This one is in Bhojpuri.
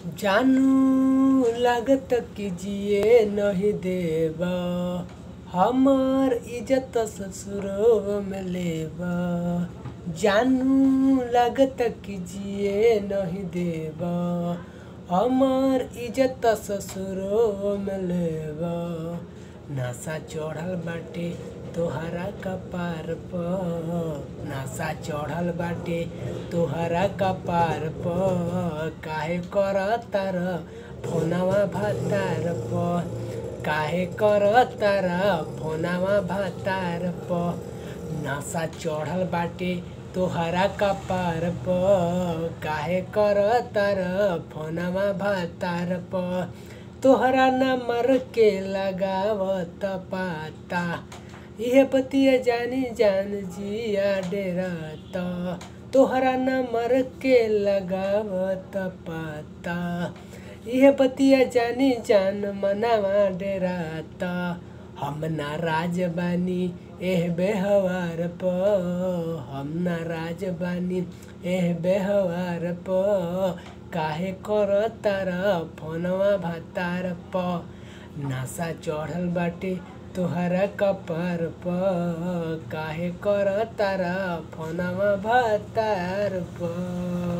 जानू लागत कि जिए नहीं देबा हमर इज्जत ससुरो में लेबा जानू लागत कि जिए नहीं देबा हमर इज्जत ससुरो में लेबा नशा चढ़ल बाटे तोहरा कपार पर नशा चढ़ल बाटे तोहरा कपार पर काहे कर तार फोनवा भातार पर काहे कर तार फोनवा भातार पर नशा चढ़ल बाटे तोहरा कपार पर काहे कर तार फोनवा भातार पर तोहरा नंबर के लगावत पाता इहे पतिया जानी जान जिया डेराता तोहरा नंबर के लगावत पाता इहे पतिया जानी जान मनावा डेराता हम नाराज बानी एह बेहवार प हम नाराज बानी एह बेहवार प काहे कर तारा फोनवा भातार प नशा चढ़ल बाटे तोहरा कपार प काहे कर तारा फोनवा भातार प